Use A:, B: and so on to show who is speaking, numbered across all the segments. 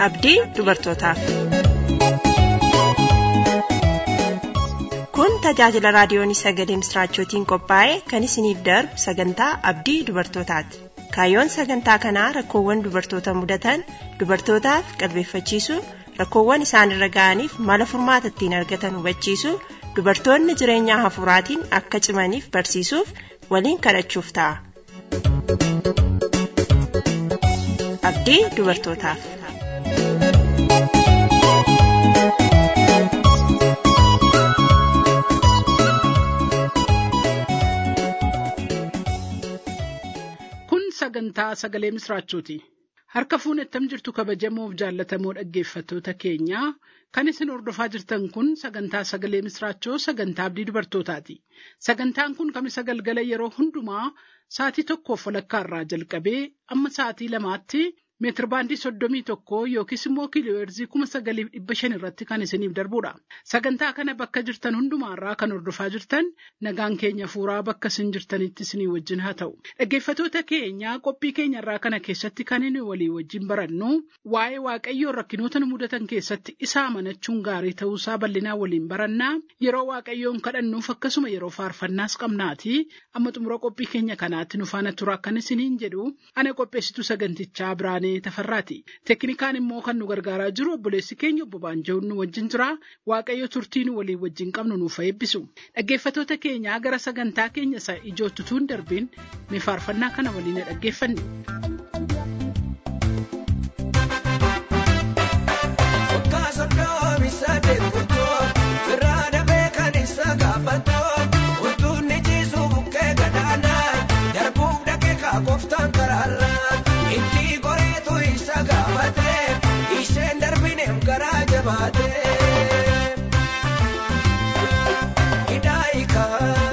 A: abdii dubartootaaf. Kun tajaajila raadiyoon sagalee misiraachootiin qophaa'e kan isiniif darbu sagantaa abdii dubartootaati. Kaayyoon sagantaa kanaa rakkoowwan dubartoota mudatan dubartootaaf qalbeeffachiisuu rakkoowwan isaanirra ga'aniif mala furmaata ittiin argatan hubachiisuu dubartoonni jireenya hafuuraatiin akka cimaniif barsiisuuf waliin kadhachuuf ta'a. Abdii dubartootaaf.
B: Kun sagantaa sagalee misiraachooti. Harka fuunettam jirtu kabajamoof jaallatamoo dhaggeeffattoota keenyaa kan isin hordofaa jirtan kun sagantaa sagalee misiraachoo sagantaa abdii dubartootaati. Sagantaan kun kamisa galgala yeroo hundumaa sa'atii tokkoof walakkaa irraa jalqabee amma sa'atii lamaatti meetir baandii soddomii tokko yookiis immoo kiilooheerzii kuma sagaliif dhibba shan irratti kan isiniif darbudha. Sagantaa kana bakka jirtan hundumaarraa kan hordofaa jirtan nagaan keenya fuuraa bakka isin jirtanitti isinii wajjin haa ta'u. Dhaggeeffattoota keenyaa qophii keenyarraa kana keessatti kan inni walii wajjin barannu waa'ee waaqayyoo rakkinoota nu mudatan keessatti isa amanachuun gaarii ta'uusaa bal'inaa waliin barannaa yeroo waaqayyoon kadhannuuf akkasuma yeroo faarfannaas qabnaati amma xumura qophii keenya kanaatti nu faana tura kan isiniin jedhu ana qopheessitu sagantichaa biraanee tafarraati. Teknikaan immoo kan nu gargaaraa jiru obboleessi keenya obbo Baanjawun nu wajjin jira waaqayyo turtii nu walii wajjin qabnu nuuf eebbisu. Dhaggeeffattoota keenyaa gara sagantaa keenya isa ijootti tuun darbiin mee faarfannaa kana waliin dhaggeeffanne.
C: Kooftaan karaarraa itti goreetu isa gaafatee isheen darbineef garaa jabaatee. Hidaayiika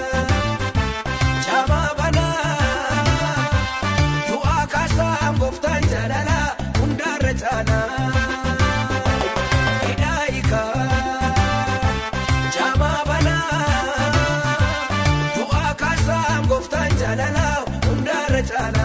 C: jabaa banaa du'aa kaasaa kooftaan jaalala hundaarra caalaa. Hidaayiika jabaa banaa du'aa kaasaa kooftaan jaalala hundaarra caalaa.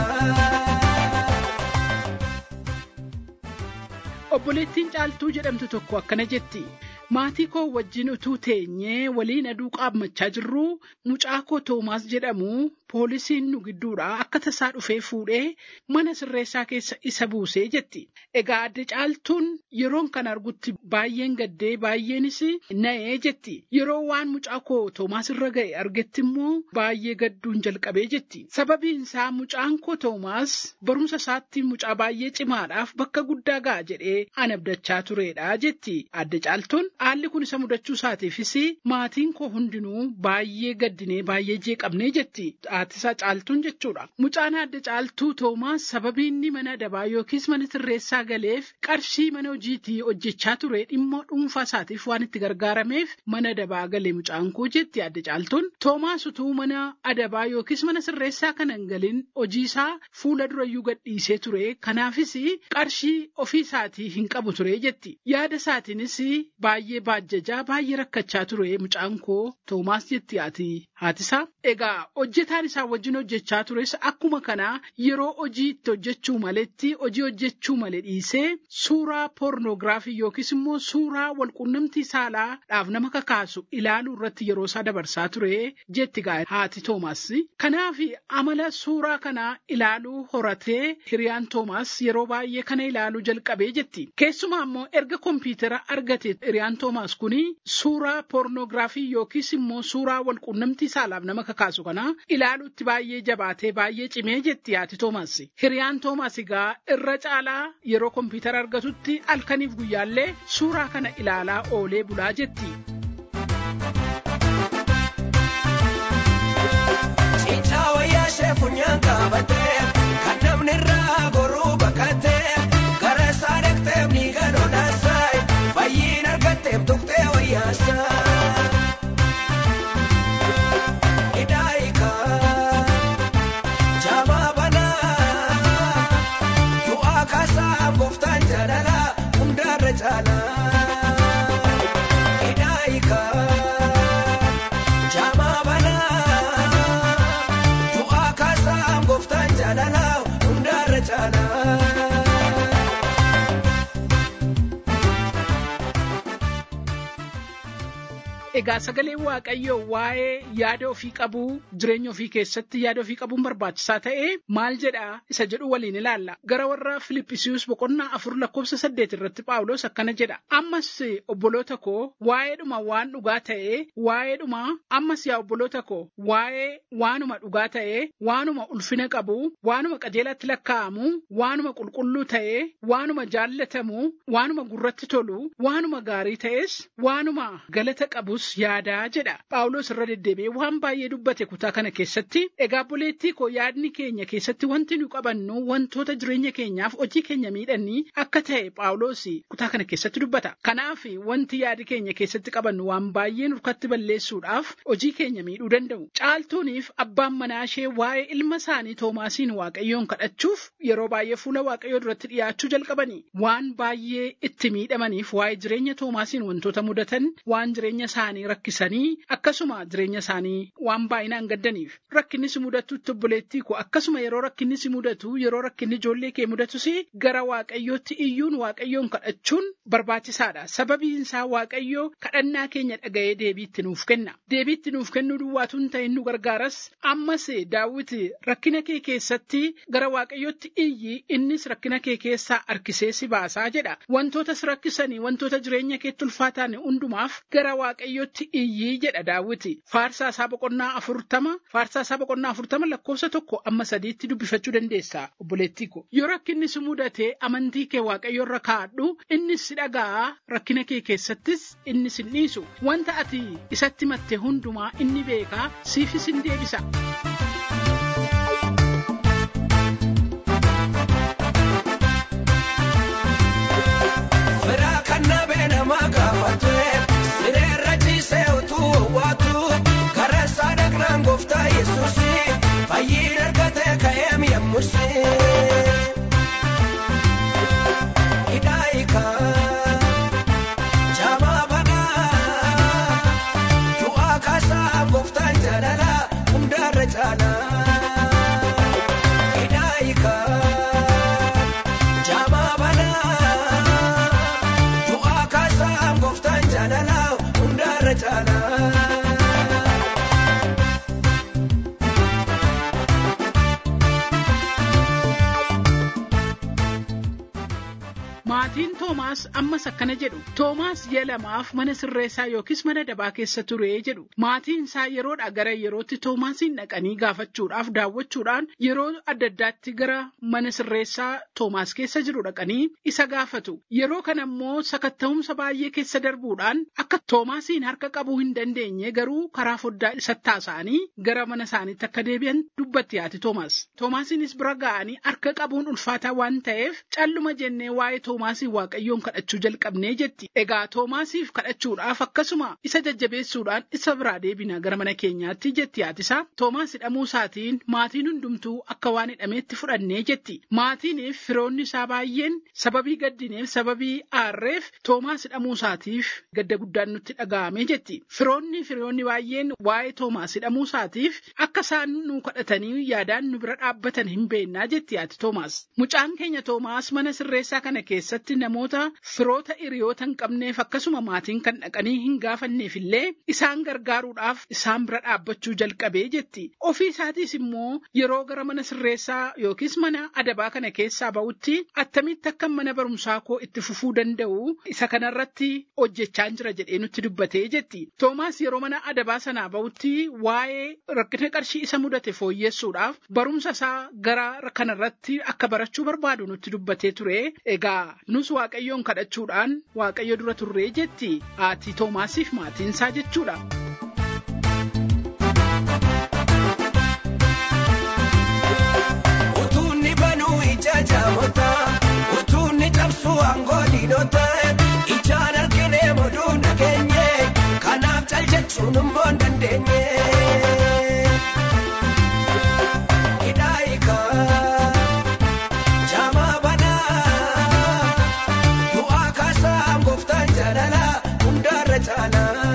B: Obboleettiin caaltuu jedhamtu tokko akkana jetti. Maatii koo wajjin utuu teenyee waliin aduu qaammachaa jirru mucaa koo Toomaas jedhamu poolisiin nu gidduudhaa akka tasaa dhufee fuudhee mana sirreessaa keessa isa buusee jetti. Egaa adda caaltuun yeroon kan argutti baay'een gaddee baay'eenis na'ee jetti. Yeroo waan mucaa koo Toomaas irra ga'e argetti immoo baay'ee gadduun jalqabee jetti. Sababiin isaa mucaan koo Toomaas barumsa isaatti mucaa baay'ee cimaadhaaf bakka guddaa ga'a jedhee an abdachaa turedha jetti. Adda caaltuun haalli kun isa mudachuu isaatiifis maatiin koo hundinuu baay'ee gaddinee baay'ee jeeqabnee jetti. Haatisaa caaltuun jechuudha. Mucaan adda caaltuu Toomaas sababii inni mana adabaa yookiis mana sirreessaa galeef qarshii mana hojiitii hojjechaa ture dhimma dhuunfaa isaatiif waan itti gargaarameef mana adabaa galee mucaan koo jetti adda caaltuun. Toomaas utuu mana adabaa yookiis mana sirreessaa kana hin galin hojii isaa fuula durayyuu gadhiisee ture. Kanaafis qarshii ofii isaatii hin qabu ture jetti. Yaada isaatiinis baay'ee baajjajaa baay'ee rakkachaa ture mucaan koo Toomaas jetti haati haatisaa. Egaa hojjetaan isaa wajjin hojjechaa tures akkuma kanaa yeroo hojii itti hojjechuu maletti hojii hojjechuu malee dhiisee suuraa poornoogiraafii yookiis immoo suuraa walqunnamtii saalaadhaaf nama kakaasu ilaaluu irratti yeroo isaa dabarsaa ture jetti haati Toomaas. Kanaaf amala suuraa kanaa ilaaluu horatee hiriyaan Toomaas yeroo baay'ee kana ilaaluu jalqabee jetti. Keessumaa immoo erga kompiitara argate hiriyaan Toomaas kuni suuraa poornoogiraafii yookiis immoo suuraa walqunnamtii saalaaf nama kakaasu kana ilaaluutti baay'ee jabaatee baay'ee cimee jetti haati Toomaas. Hiriyaan Toomaas egaa irra caalaa yeroo kompiitara argatutti halkaniif guyyaallee suuraa kana ilaalaa oolee bulaa jetti.
C: Cincaa wayyaa ishee funyaan qabatee kan namni irraa goruu bakkatee gara isaa dhaqxee ni gadhoodhaasaa fayyiin argatteef tuqxee wayyaasaa. Hidaayiika jabaa banaa du'aa kaasaa gooftaan jaalala hundaarra caalaa. Hidaayiika jabaa banaa du'aa kaasaa gooftaan jaalala hundaarra caalaa.
B: Egaa sagaleen waaqayyoo waa'ee yaada ofii qabuu jireenya ofii keessatti yaada ofii qabuun barbaachisaa ta'ee maal jedha isa jedhu waliin ilaalla. Gara warra Filippisius boqonnaa afur lakkoofsa saddeet irratti Phaawulos akkana jedha. Ammas obboloota koo waa'eedhuma waan dhugaa ta'ee waa'eedhuma ammas yaa obboloota koo waa'ee waanuma dhugaa ta'ee waanuma ulfina qabu waanuma qajeelatti lakkaa'amu waanuma qulqulluu ta'ee waanuma jaallatamu waanuma gurratti tolu waanuma gaarii ta'es waanuma galata qabus yaadaa jedha. Phaawulos irra deddeebi'ee waan baay'ee dubbate kutaa kana keessatti egaa buleettii koo yaadni keenya keessatti wanti nu qabannu wantoota jireenya keenyaaf hojii keenya miidhanii akka ta'e Phaawulos kutaa kana keessatti dubbata. Kanaaf wanti yaadi keenya keessatti qabannu waan baay'ee nurkatti balleessuudhaaf hojii keenya miidhuu danda'u. Caaltuuniif abbaan manaa ishee waa'ee ilma isaanii Toomaasiin Waaqayyoon kadhachuuf yeroo baay'ee fuula Waaqayyoo duratti dhiyaachuu jalqabani. Waan baay'ee itti miidhamaniif waa'ee jireenya Toomaasiin wantoota mudatan waan jireenya isaanii rakkisanii akkasuma jireenya isaanii waan baay'inaan gaddaniif rakkinni si mudatutti obboleettii koo akkasuma yeroo rakkinni si mudatu yeroo rakkinni ijoollee kee mudatus gara waaqayyootti iyyuun waaqayyoon kadhachuun barbaachisaadha sababiin isaa waaqayyoo kadhannaa keenya dhaga'ee deebiitti nuuf kenna deebiitti nuuf kennuu duwwaatu hin ta'in nu gargaaras ammas daawit rakkina kee keessatti gara waaqayyootti iyyi innis rakkina kee keessaa harkisee si baasaa jedha wantoota si rakkisanii wantoota jireenya keetti ulfaataan hundumaaf gara waaqayyootti iyyii jedha daawwiti faarsaa isaa boqonnaa afurtama faarsaa isaa boqonnaa afurtama lakkoofsa tokko amma sadiitti dubbifachuu dandeessa obboleettii ko yoo rakkinni si mudate amantii kee waaqayyo irra kaadhu innis si dhaga'a rakkina kee keessattis inni sin dhiisu wanta ati isatti matte hundumaa inni beekaa siifis hin deebisa.
C: Firaa kan nabee nama gaafatee sireerra ciisee utuu waatu gara isaa dhaqnaan gooftaa yesuusi fayyiin argatee ka'ee mi'ammusi. Hidaayikaa jaamaa banaa du'aa kaasaa gooftaan jaalala hundaarra caalaa. Hidaayikaa jaamaa banaa. Du'aa kaasaa gooftaan jaalala hundaarra caalaa.
B: Maatiin Toomaas ammas akkana jedhu. Toomaas ji'a lamaaf mana sirreessaa yookiis mana dabaa keessa ture jedhu. Maatiin isaa yeroodhaa gara yerootti Toomaasiin dhaqanii gaafachuudhaaf daawwachuudhaan yeroo adda addaatti gara mana sirreessaa Toomaas keessa jiru dhaqanii isa gaafatu. Yeroo kana immoo sakatta'umsa baay'ee keessa darbuudhaan akka Toomaasiin harka qabuu hin dandeenye garuu karaa foddaa isatti haasa'anii gara mana isaaniitti akka deebi'an dubbatti haati Toomaas. Toomaasiinis bira ga'anii harka qabuun ulfaataa waan ta'eef calluma jennee waa'ee Toomaasii Waaqayyoon kadhachuu jalqabnee jetti. Egaa Toomaasiif kadhachuudhaaf akkasuma isa jajjabeessuudhaan isa biraa deebina gara mana keenyaatti jetti haatisaa. Toomaas hidhamuu isaatiin maatiin hundumtuu akka waan hidhameetti fudhannee jetti. Maatiiniif firoonni isaa baay'een sababii gaddineef sababii aarreef Toomaas hidhamuu isaatiif gadda guddaan nutti dhaga'ame jetti. Firoonni firoonni baay'een waa'ee Toomaas hidhamuu isaatiif akka isaan nu kadhatanii yaadaan nu bira dhaabbatan hin beennaa jetti haati Toomaas. Mucaan keenya Toomaas mana sirreessaa kana keessatti namoota firoota hiriyoota hin qabneef akkasuma maatiin kan dhaqanii hin gaafanneef illee isaan gargaaruudhaaf isaan bira dhaabbachuu jalqabee jetti. Ofii isaatiis immoo yeroo gara mana sirreessaa yookiis mana adabaa kana keessaa ba'utti attamitti akka mana barumsaa koo itti fufuu danda'u isa kanarratti hojjechaa jira jedhee nutti dubbatee jetti. Toomaas yeroo mana adabaa sanaa ba'utti waa'ee rakkina qarshii isa mudate fooyyessuudhaaf barumsa isaa gara kanarratti akka barachuu barbaadu nutti dubbatee ture. Egaa nus waaqayyoon kadhachuudhaan waaqayyo dura turree jetti haati Toomaasiif maatiin isaa jechuudha.
C: Utuunni banuu ija jaamota utuunni cabsu aangoo diinota ijaan argine moduu nageenye kanaaf cal jechuun immoo hin dandeenye. Hidaayikaa jaamaa banaa du'aa kaasaa gooftaan jaalala hundaarra caalaa.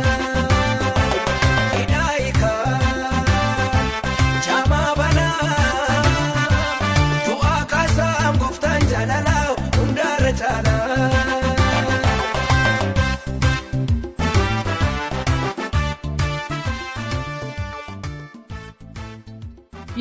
C: Hidaayikaa jaamaa banaa du'aa kaasaa gooftaan jaalala hundaarra caalaa.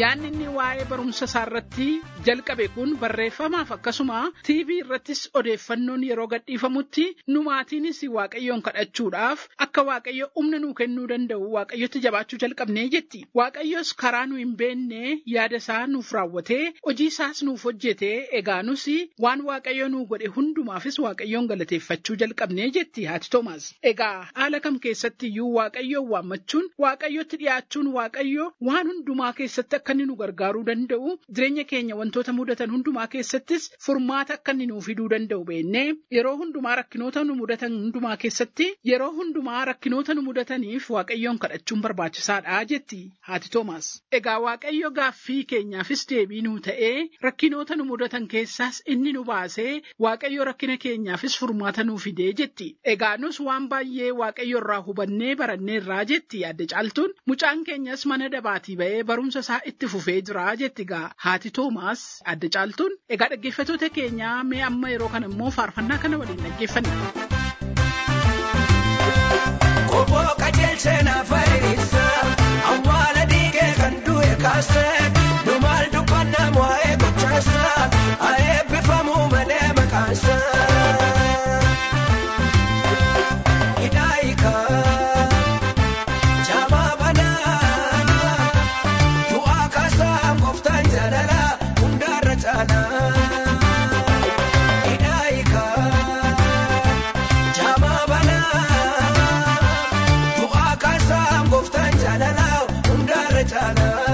B: yaadni inni waa'ee barumsa isaa irratti jalqabe kun barreeffamaaf akkasuma TV irrattis odeeffannoon yeroo gadhiifamutti nu maatiinis waaqayyoon kadhachuudhaaf akka waaqayyo humna nuu kennuu danda'u waaqayyotti jabaachuu jalqabnee jetti waaqayyos karaa nu hin beekne yaada isaa nuuf raawwatee hojii isaas nuuf hojjetee egaa nus waan waaqayyo nuu godhe hundumaafis waaqayyoon galateeffachuu jalqabnee jetti haati Toomaas. Egaa haala kam keessatti iyyuu waaqayyoon waammachuun waaqayyotti dhiyaachuun waaqayyo waan hundumaa keessatti akka inni nu gargaaruu danda'u jireenya keenya wantoota mudatan hundumaa keessattis furmaata akka inni nuuf fiduu danda'u beennee yeroo hundumaa rakkinoota nu mudatan hundumaa keessatti yeroo hundumaa rakkinoota nu mudataniif waaqayyoon kadhachuun barbaachisaadha jetti haati Toomaas. Egaa waaqayyo gaaffii keenyaafis deebii nuu ta'ee rakkinoota nu mudatan keessaas inni nu baasee waaqayyo rakkina keenyaafis furmaata nuu fidee jetti. Egaa nus waan baay'ee waaqayyo irraa hubannee barannee irraa jetti adda caaltuun mucaan keenyas mana dabaatii ba'ee barumsa isaa itti fufee jira jetti gaa haati Toomaas adda caaltuun. Egaa dhaggeeffatoota keenyaa mee amma yeroo kana immoo faarfannaa kana waliin dhaggeeffanna.
C: Obbo qajeelchee na fayyisa awwaala dhiigee kan du'e kaasee dhumaal dubbannaa waa'ee gochaasa haa eebbifamuu malee maqaansa. Hidhaayika jaamaa banaa du'aa kaasaa gooftaan jaalala hundaarra caalaa. Hidhaayika jaamaa banaa du'aa kaasaa gooftaan jaalala hundaarra caalaa.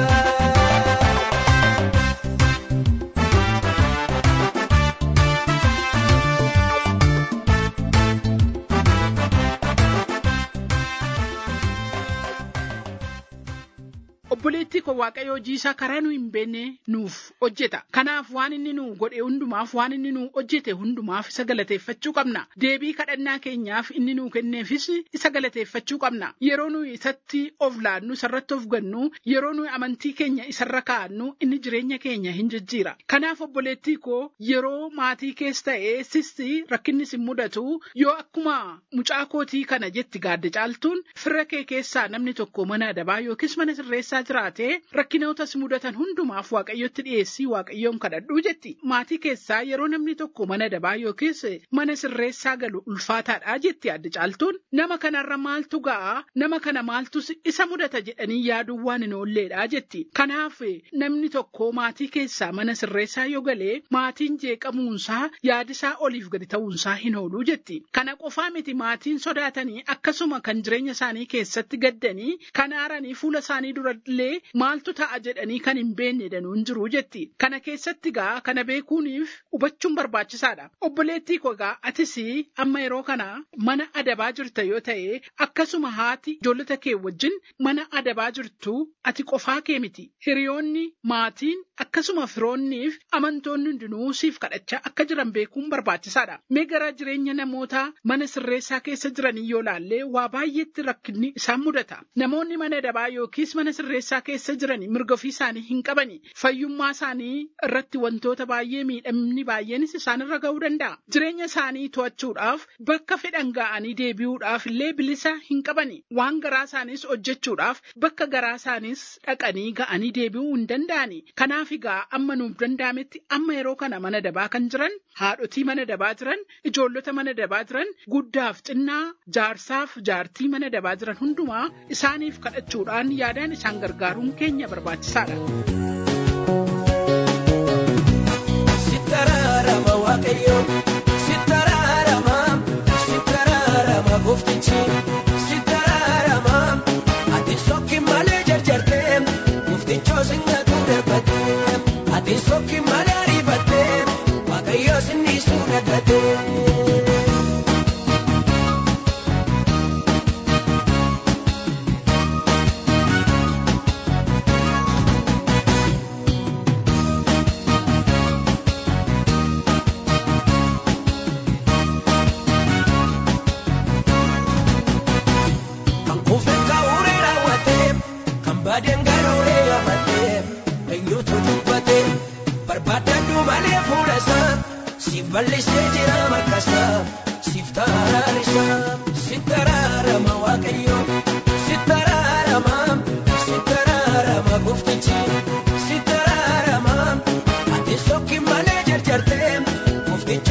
B: Obboleettii koo waaqayyo hojii isaa karaa nu hin beekne nuuf hojjeta. Kanaaf waan inni nu godhe hundumaaf waan inni nu hojjete hundumaaf isa galateeffachuu qabna. Deebii kadhannaa keenyaaf inni nu kenneefis isa galateeffachuu qabna. Yeroo nu isatti of laannu isarratti of gannu yeroo nu amantii keenya isarra kaa'annu inni jireenya keenya hin jijjiira. Kanaaf obboleettii koo yeroo maatii keessa ta'ee sisti rakkinni sin mudatu yoo akkuma mucaa kootii kana jetti gaadda caaltuun firra kee keessaa namni tokko mana adabaa yookiis mana sirreessaa jiraate rakkinootas mudatan hundumaaf waaqayyotti dhiyeessii waaqayyoon kadhadhuu jetti. Maatii keessaa yeroo namni tokko mana adabaa yookiis mana sirreessaa galu ulfaataadha jetti adda caaltuun. Nama kanarra maaltu ga'a nama kana maaltu isa mudata jedhanii yaaduun waan hin oolleedha jetti. Kanaaf namni tokko maatii keessaa mana sirreessaa yoo galee maatiin jeeqamuunsaa yaadisaa oliif gadi ta'uunsaa hin ooluu jetti. Kana qofaa miti maatiin sodaatanii akkasuma kan jireenya isaanii keessatti gaddanii kan aaranii fuula isaanii dura illee maaltu ta'a jedhanii kan hin beekne danuun jiru jetti. Kana keessatti gaa kana beekuuniif hubachuun barbaachisaadha. Obboleettii koo gaa atis amma yeroo kana mana adabaa jirta yoo ta'e akkasuma haati ijoollota kee wajjin mana adabaa jirtu ati qofaa kee miti. Hiriyoonni maatiin akkasuma firoonniif amantoonni hundinuu siif kadhachaa akka jiran beekuun barbaachisaadha. Mee gara jireenya namoota mana sirreessaa keessa jiranii yoo laallee waa baay'eetti rakkinni isaan mudata. Namoonni mana adabaa yookiis mana sirreessaa keessa jiranii mirga ofii isaanii hin qabani. Fayyummaa isaanii irratti wantoota baay'ee miidhamni baay'eenis isaanirra ga'uu danda'a. Jireenya isaanii to'achuudhaaf bakka fedhan ga'anii deebi'uudhaaf illee bilisa hin qabani. Waan garaa isaaniis hojjechuudhaaf bakka garaa isaaniis dhaqanii ga'anii deebi'uu hin danda'ani. Kanaaf egaa amma nuuf danda'ametti amma yeroo kana mana dabaa kan jiran haadhotii mana dabaa jiran ijoollota mana dabaa jiran guddaaf xinnaa jaarsaaf jaartii mana dabaa jiran hundumaa isaaniif kadhachuudhaan yaadaan isaan gargaaruun keenya barbaachisaadha.
C: Sittaraarama waaqayyo sittaraarama sittaraarama gooftichi sittaraarama ati sokki malee jarjartee gooftichoo singatu darbattee ati sokki malee ariifattee waaqayyo sinniisuu dadhattee. Kan kuufee kaa'uree raawwatee kan baadeen garooree yamatee eenyutu dubbatee barbaadadhu malee fuula isaa siif balleessee jira maqaa isaa siif taaraan isaa sitti araarama waaqayyo sitti araarama sitti araarama gooftichi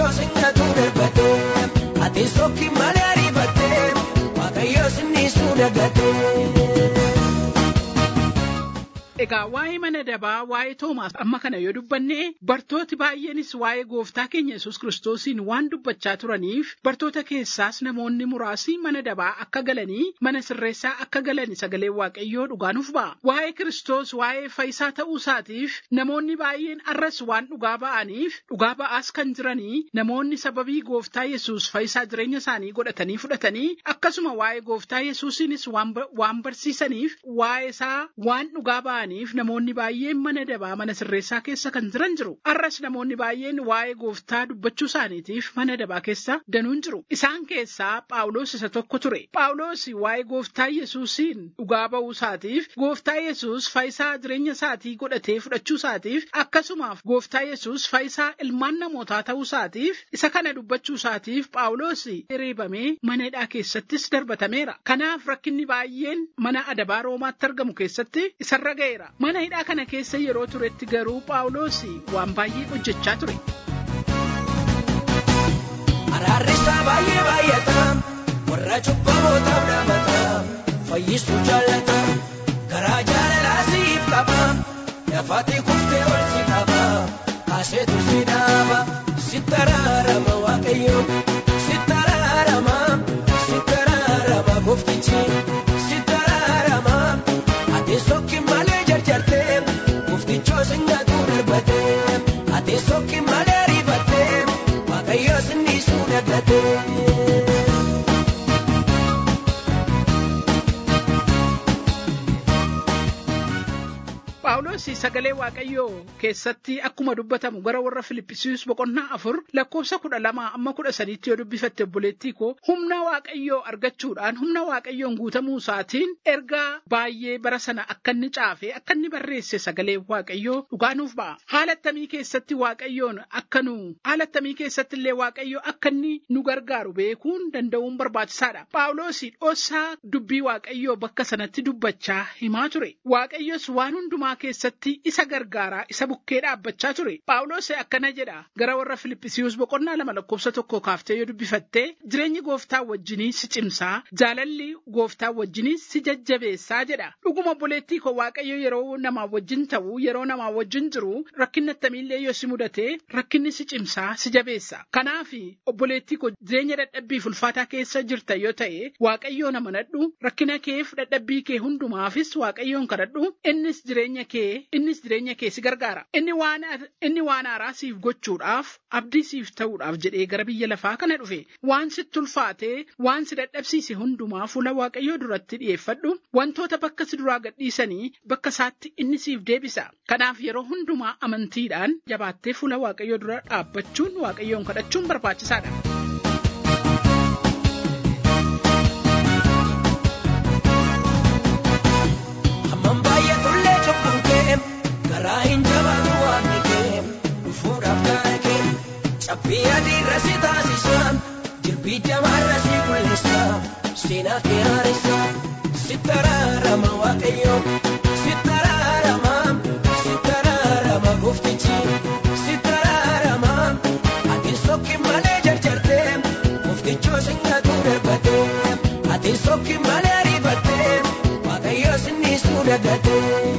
C: muktichoo sinnatu darbate ati sokki malee ariifate waaqayyo sinniisuu dagate.
B: Egaa waa'ee mana dabaa waa'ee Toomaas amma kana yoo dubbanne bartooti baay'eenis waa'ee gooftaa keenya Yesuus kiristoosiin waan dubbachaa turaniif bartoota keessaas namoonni muraasni mana dabaa akka galanii mana sirreessaa akka galanii sagalee waaqayyoo dhugaanuuf ba'a. Waa'ee Kiristoos waa'ee fayyisaa ta'uu isaatiif namoonni baay'een arras waan dhugaa ba'aniif dhugaa ba'aas kan jiranii namoonni sababii gooftaa Yesuus fayyisaa jireenya isaanii godhatanii fudhatanii akkasuma waa'ee gooftaa Yesuusiinis waan barsiisaniif waa'ee isaa waan dhugaa ba'aniif namoonni baay'een mana dabaa mana sirreessaa keessa kan jiran jiru. Arras namoonni baay'een waa'ee gooftaa dubbachuu isaaniitiif mana dabaa keessa danuun jiru. Isaan keessaa Phaawulos isa tokko ture. Phaawulos waa'ee gooftaa Yesuusiin dhugaa ba'uu isaatiif gooftaa Yesuus fayyisaa jireenya isaatii godhatee fudhachuu isaatiif akkasumaaf gooftaa Yesuus fayyisaa ilmaan namootaa ta'uu isaatiif isa kana dubbachuu isaatiif Phaawulos reebamee mana hidhaa keessattis darbatameera. Kanaaf rakkinni baay'een mana adabaa Roomaatti argamu keessatti isarra ga'e. Mana hidhaa kana keessa yeroo turetti garuu Phaawulos waan baay'ee hojjechaa ture.
C: Araarri isaa baay'ee baay'ata warra cubbamootaaf dhaabata fayyisuu jaallata garaa jaalalaa siif qaba dafaatii kuftee ol si qaba kaaseetu si dhaaba sitti araarama waaqayyo sitti araarama sitti araarama gooftichi sitti araarama ati sokki malee jarjarte gooftichoo sinnatu darbate ati sokki malee ariifate waaqayyo sinniisuu dagate.
B: Phaawulos sagalee Waaqayyoo keessatti akkuma dubbatamu gara warra Filippisius boqonnaa afur lakkoofsa kudha lama amma kudha sadiitti yoo dubbifatte obboleettii koo humna Waaqayyoo argachuudhaan humna Waaqayyoon guutamuu isaatiin ergaa baay'ee bara sana akka inni caafee akka inni barreesse sagalee Waaqayyoo dhugaanuuf ba'a. Haala attamii keessatti Waaqayyoon akka nu haala attamii keessatti illee Waaqayyoo akka inni nu gargaaru beekuun danda'uun barbaachisaadha. Phaawulos dhoosaa dubbii Waaqayyoo bakka sanatti dubbachaa himaa ture. Waaqayyos waan hundumaa keessatti isa gargaaraa isa bukkee dhaabbachaa ture. Phaawulos akkana jedha gara warra Filippisius boqonnaa lama lakkoofsa tokko kaaftee yoo dubbifatte jireenyi gooftaa wajjinii si cimsaa jaalalli gooftaa wajjinii si jajjabeessaa jedha. Dhuguma obboleettii koo Waaqayyo yeroo namaa wajjin ta'u yeroo namaa wajjin jiru rakkinni attamiillee yoo si mudate rakkinni si cimsaa si jabeessa. Kanaaf obboleettii koo jireenya dadhabbiif ulfaataa keessa jirta yoo ta'e Waaqayyoon amanadhu rakkina keef dadhabbii kee hundumaafis Waaqayyoon kadhadhu innis jireenya kee innis jireenya kee si gargaara. Inni waan inni waan haaraa siif gochuudhaaf abdii siif ta'uudhaaf jedhee gara biyya lafaa kana dhufe. Waan sitti ulfaatee waan si dadhabsiise hundumaa fuula Waaqayyoo duratti dhiyeeffadhu. Wantoota bakka si duraa gadhiisanii bakka isaatti inni siif deebisa. Kanaaf yeroo hundumaa amantiidhaan jabaattee fuula Waaqayyoo dura dhaabbachuun Waaqayyoon kadhachuun barbaachisaadha.
C: Hamman baay'atullee cubbuun kee garaa hin jabaatu waaqni kee dhufuudhaaf gaara kee cabbii adiirra si taasisa jirbii jamaarra si mul'isa seenaa kee haarisa sitti araarama waaqayyo sitti araarama sitti araarama gooftichi sitti araarama ati sokki malee jarjarte gooftichoo sinnatu darbate ati sokki malee ariifate waaqayyo sinniisuu dagate.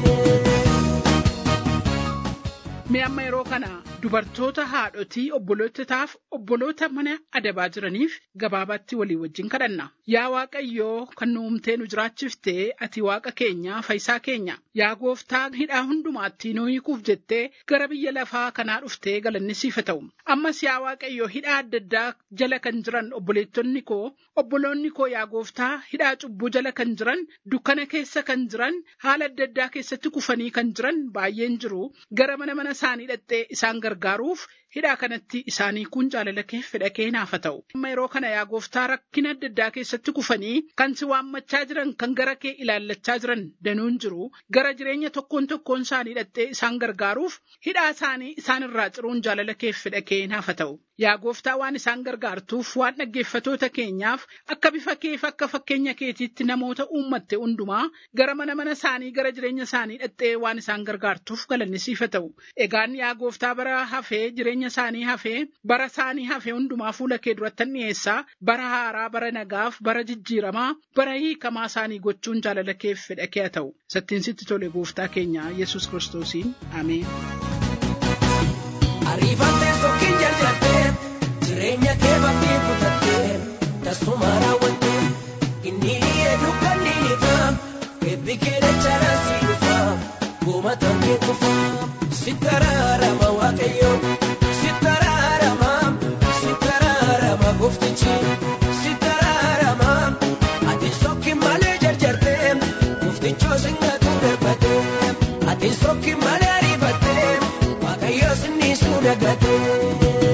B: Mee amma yeroo kana dubartoota haadhotii obbolootaaf obboloota mana adabaa jiraniif gabaabaatti walii wajjin kadhanna. Yaa Waaqayyoo kan nu uumtee nu jiraachiftee ati Waaqa keenya fayyisaa keenya. Yaa gooftaa hidhaa hundumaatti nu hiikuuf jettee gara biyya lafaa kanaa dhuftee galanni siif haa ta'u. Ammas yaa Waaqayyoo hidhaa adda addaa jala kan jiran obboleettonni koo obboloonni koo yaa gooftaa hidhaa cubbuu jala kan jiran dukkana keessa kan jiran haala adda addaa keessatti kufanii kan jiran baay'een jiru gara mana mana isaanii dhaqxee isaan gargaaruuf hidhaa kanatti isaanii kun jaalala kee fedha kee naaf haa ta'u. Amma yeroo kana yaa gooftaa rakkina adda addaa keessatti kufanii kan si waammachaa jiran kan gara kee ilaallachaa jiran danuun jiru gara jireenya tokkoon tokkoon isaanii dhaqxee isaan gargaaruuf hidhaa isaanii isaan irraa ciruun jaalala kee fedha kee naaf haa ta'u. Yaa gooftaa waan isaan gargaartuuf waan dhaggeeffatoota keenyaaf akka bifa keef akka fakkeenya keetiitti namoota uummatte hundumaa gara mana mana isaanii gara jireenya isaanii dhaqxee waan isaan gargaartuuf galanni siif haa ta'u. Egaan yaa gooftaa bara hafee jireenya jireenya isaanii hafee bara isaanii hafee hundumaa fuula kee durattan dhiyeessaa bara haaraa bara nagaaf bara jijjiiramaa bara hiikamaa isaanii gochuun jaalala keef fedha kee haa ta'u sattiin sitti tole gooftaa keenya yesus kiristoosiin ameen.
C: Ariifattee tokkiin jaljattee jireenya kee bakkee kutattee tasuma raawwattee inni eedu kan ni dhiifaa eebbi kee dachaa si dhufaa gumataan kee kufaa sittaraarama waaqayyo sittaraarama sittaraarama gooftichi sittaraarama ati sokki malee jarjartee gooftichoo singatu darbatee ati sokki malee ariifattee waaqayyo sinni suudhagatee.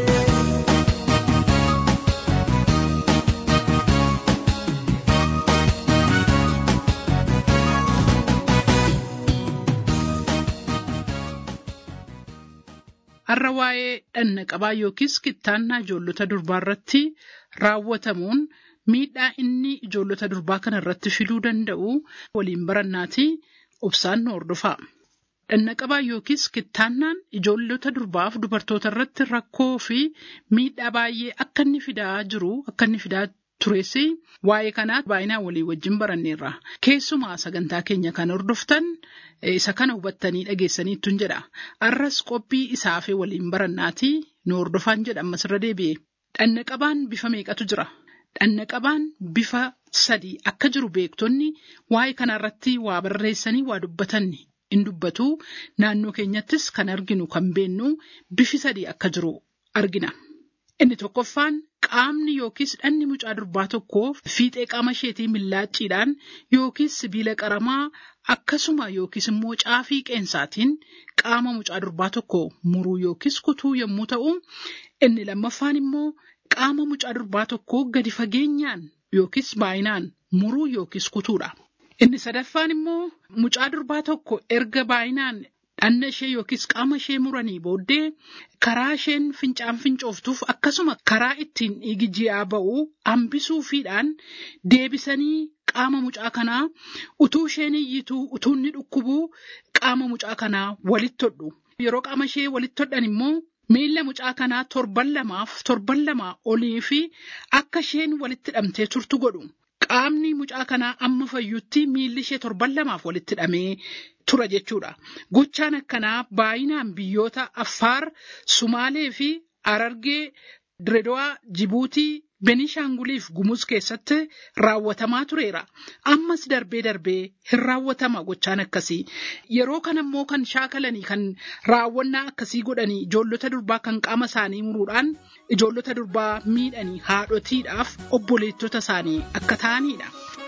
B: Har'a waa'ee dhanna qabaa yookiis kittaannaa ijoollota durbaa irratti raawwatamuun miidhaa inni ijoollota durbaa kana irratti fiduu danda'u waliin barannaati obsaan nu hordofaa. Dhanna qabaa yookiis kittaannaan ijoollota durbaaf dubartoota irratti rakkoo fi miidhaa baay'ee akka inni fidaa jiru akka inni fidaa tures waa'ee kanaa baay'inaan walii wajjin baranneerra. Keessumaa sagantaa keenya kan hordoftan isa kana hubattanii dhageessaniittuun jedha. Arras qophii isaafee waliin barannaati nu hordofaan jedha ammas irra deebi'e. Dhanna qabaan bifa meeqatu jira? Dhanna qabaan bifa sadii akka jiru beektonni waa'ee kanarratti waa barreessanii waa dubbatanni. In dubbatu naannoo keenyattis kan arginu kan beennu bifi sadii akka jiru argina. Inni tokkoffaan qaamni yookiis dhanni mucaa durbaa tokkoo fiixee qaama isheetii millaacciidhaan yookiis sibiila qaramaa akkasuma yookiis immoo caafii qeensaatiin qaama mucaa durbaa tokko muruu yookiis kutuu yommuu ta'u, inni lammaffaan immoo qaama mucaa durbaa tokkoo gadi fageenyaan yookiis baay'inaan muruu yookiis kutuudha. Inni sadaffaan immoo mucaa durbaa tokko erga baay'inaan dhanna ishee yookiis qaama ishee muranii booddee karaa isheen fincaan fincooftuuf akkasuma karaa ittiin dhiigi ji'aa ba'u hambisuufiidhaan deebisanii qaama mucaa kanaa utuu isheen iyyituu utuu inni dhukkubuu qaama mucaa kanaa walitti hodhu. Yeroo qaama ishee walitti hodhan immoo miilla mucaa kanaa torban lamaaf torban lamaa olii fi akka isheen walitti hidhamtee turtu godhu. Qaamni mucaa kanaa amma fayyutti miilli ishee torban lamaaf walitti hidhamee tura jechuudha. Gochaan akkanaa baay'inaan biyyoota Affaar, Sumaalee fi Arargee, Diredowaa, Jibuutii, Benishaanguliif Gumuz keessatti raawwatamaa tureera. Ammas darbee darbee hin raawwatama gochaan akkasii. Yeroo kana immoo kan shaakalanii kan raawwannaa akkasii godhanii ijoollota durbaa kan qaama isaanii muruudhaan ijoollota durbaa miidhanii haadhotiidhaaf obboleettota isaanii akka ta'anidha.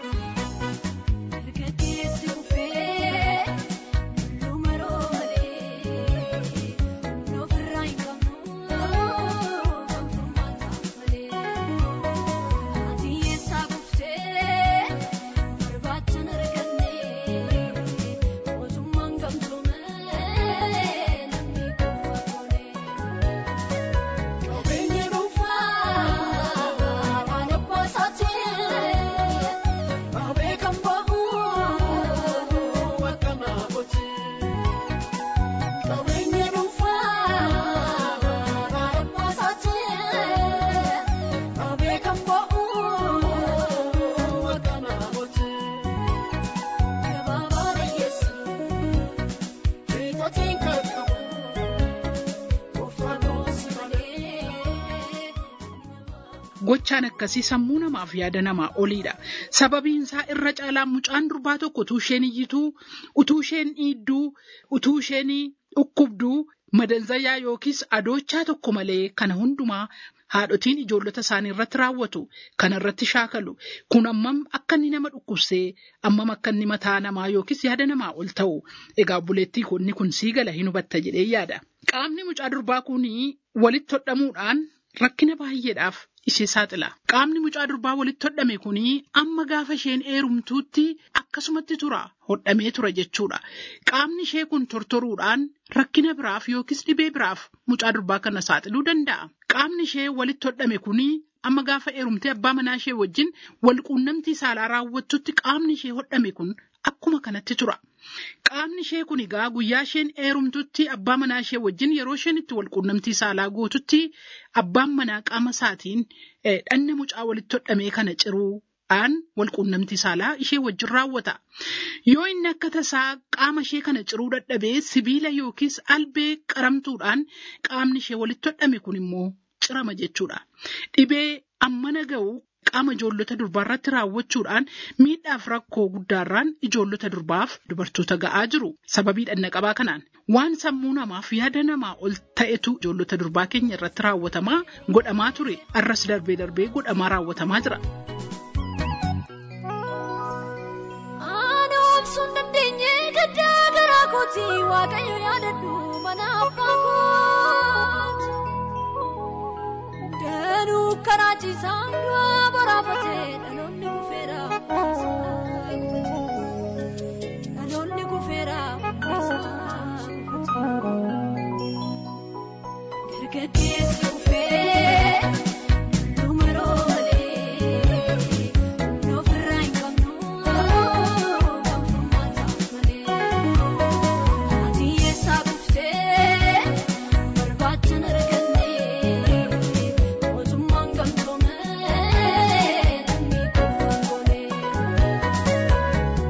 B: Gochaan akkasii sammuu namaaf yaada namaa oliidha. Sababiin isaa irra caalaa mucaan durbaa tokko utuu isheen iyyituu, utuu isheen dhiidduu, utuu isheen dhukkubduu, madanzayaa yookiis adoochaa tokko malee kana hundumaa haadhotiin ijoollota isaanii irratti raawwatu. Kana irratti shaakalu. Kun ammam akka inni nama dhukkubsee, ammam akka inni mataa namaa yookiis yaada namaa ol ta'u. Egaa obboleettii kun kun sii gala hin hubatta jedhee yaada. Qaamni mucaa durbaa kunii walitti hodhamuudhaan rakkina baay'eedhaaf ishee saaxila. Qaamni mucaa durbaa walitti hodhame kunii amma gaafa isheen heerumtuutti akkasumatti tura. Hodhamee tura jechuudha. Qaamni ishee kun tortoruudhaan rakkina biraaf yookiis dhibee biraaf mucaa durbaa kana saaxiluu danda'a. Qaamni ishee walitti hodhame kunii amma gaafa heerumtee abbaa manaa ishee wajjin wal quunnamtii saalaa raawwattutti qaamni ishee hodhame kun akkuma kanatti tura. Qaamni ishee kun egaa guyyaa isheen heerumtutti abbaa manaa ishee wajjin yeroo isheen itti walquunnamtii saalaa gootutti abbaan manaa qaama isaatiin dhanna mucaa walitti hodhamee kana ciruudhaan walquunnamtii saalaa ishee wajjin raawwata. Yoo inni akka tasaa qaama ishee kana ciruu dadhabee sibiila yookiis albee qaramtuudhaan qaamni ishee walitti hodhame kun immoo cirama jechuudha. Dhibee ammana ga'u qaama ijoollota durbaa irratti raawwachuudhaan miidhaaf rakkoo guddaarraan ijoollota durbaaf dubartoota ga'aa jiru. Sababii dhanna qabaa kanaan waan sammuu namaaf yaada namaa ol ta'etu ijoollota durbaa keenya irratti raawwatamaa godhamaa ture. Arras darbee darbee godhamaa raawwatamaa jira.
D: Waaqayyo yaadadhu mana abbaa kooti. Danuu karaa ciisaan du'a boraafatee dhaloonni kufeera. Dhaloonni kufeera. Dargaggeessi kufee dumaroo malee ofirraa hin qabnu kan furmaata malee. Ati eessaa dhuftee barbaacha arganne mootummaan gamtoomee namni kubbaa goonee.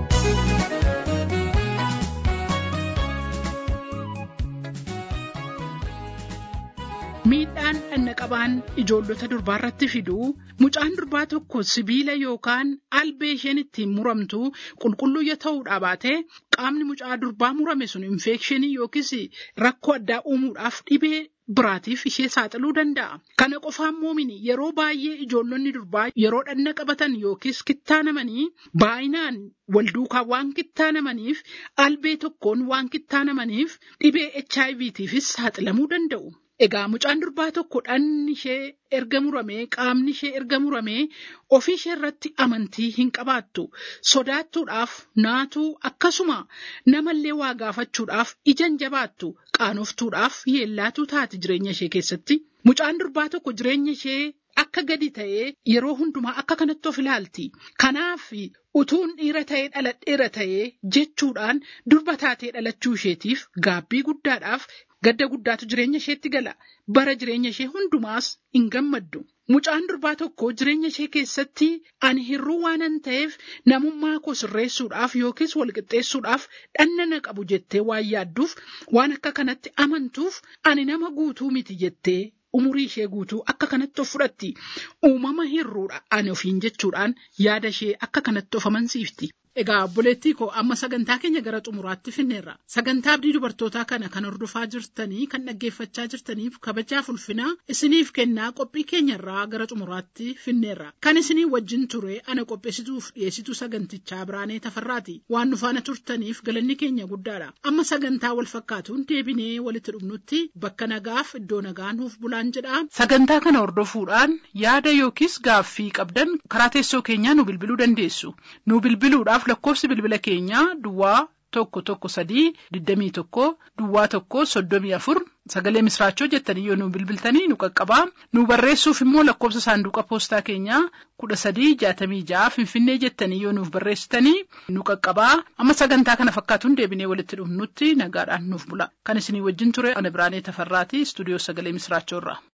B: Miidhaan dhanna qabaan ijoollota durbaa irratti fidu mucaan durbaa tokko sibiila yookaan albee isheen ittiin muramtu qulqulluu yoo ta'uudha baate qaamni mucaa durbaa murame sun infekshinii yookiis rakkoo addaa uumuudhaaf dhibee biraatiif ishee saaxiluu danda'a. Kana qofaan moomini yeroo baay'ee ijoollonni durbaa yeroo dhanna qabatan yookiis kittaanamanii baay'inaan wal duukaa waan kittaanamaniif albee tokkoon waan kittaanamaniif dhibee HIVtiifis saaxilamuu danda'u. Egaa mucaan durbaa tokko dhanni ishee erga muramee qaamni ishee erga muramee ofii ishee irratti amantii hin qabaattu sodaattuudhaaf naatuu akkasuma namallee waa gaafachuudhaaf ijan jabaattu qaanoftuudhaaf yeellaatuu taati jireenya ishee keessatti mucaan durbaa tokko jireenya ishee akka gadi ta'ee yeroo hundumaa akka kanatti of ilaalti kanaaf utuun dhiira ta'ee dhaladheera ta'ee jechuudhaan durba taatee dhalachuu isheetiif gaabbii guddaadhaaf gadda guddaatu jireenya isheetti gala bara jireenya ishee hundumaas hin gammaddu. Mucaan durbaa tokko jireenya ishee keessatti ani hirruu waanan ta'eef namummaa koo sirreessuudhaaf yookiis walqixxeessuudhaaf dhanna na qabu jettee waan yaadduuf waan akka kanatti amantuuf ani nama guutuu miti jettee umurii ishee guutuu akka kanatti of fudhatti. Uumama hirruudha ani ofiin jechuudhaan yaada ishee akka kanatti of amansiifti. Egaa obboleettii koo amma sagantaa keenya gara xumuraatti finneerra. Sagantaa abdii dubartootaa kana kan hordofaa jirtanii kan dhaggeeffachaa jirtaniif kabajaaf ulfinaa isiniif kennaa qophii keenyarraa gara xumuraatti finneerra. Kan isinii wajjin ture ana qopheessituuf dhiyeessituu sagantichaa Biraanee Tafarraati. Waan nu faana turtaniif galanni keenya guddaadha. Amma sagantaa wal fakkaatuun deebinee walitti dhufnutti bakka nagaaf iddoo nagaa nuuf bulaan jedha. Sagantaa kana hordofuudhaan yaada yookiis gaaffii qabdan karaa teessoo keenyaa nu bilbiluu dandeessu. Nu bilbiluudhaaf lakkoofsi bilbila keenyaa duwwaa tokko tokko sadii digdamii tokko duwwaa tokko soddomii afur sagalee misraachoo jettanii yoo nu bilbiltanii nu qaqqabaa nu barreessuuf immoo lakkoofsa saanduqa poostaa keenyaa kudha sadii jaatamii ja'a finfinnee jettanii yoo nuuf barreessitanii nu qaqqabaa amma sagantaa kana fakkaatuun deebinee walitti dhufnutti nagaadhaan nuuf bula kan isinii wajjin ture ana biraanee tafarraati istuudiyoo sagalee misraachoorra.